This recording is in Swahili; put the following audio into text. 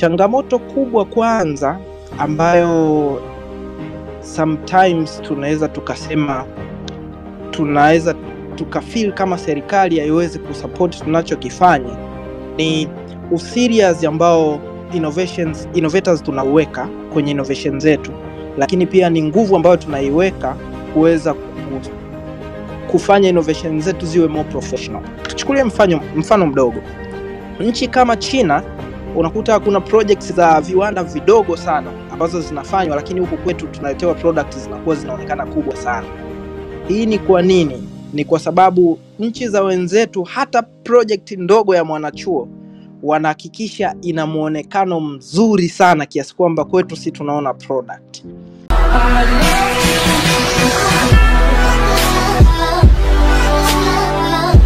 Changamoto kubwa kwanza ambayo sometimes tunaweza tukasema tunaweza tukafeel kama serikali haiwezi kusupport tunachokifanya ni userious ambao innovations, innovators tunauweka kwenye innovation zetu, lakini pia ni nguvu ambayo tunaiweka kuweza ku- kufanya innovation zetu ziwe more professional. Tuchukulie mfano, mfano mdogo, nchi kama China unakuta kuna projects za viwanda vidogo sana ambazo zinafanywa, lakini huku kwetu tunaletewa products zinakuwa zinaonekana kubwa sana. Hii ni kwa nini? Ni kwa sababu nchi za wenzetu hata project ndogo ya mwanachuo wanahakikisha ina muonekano mzuri sana kiasi kwamba kwetu si tunaona product. I love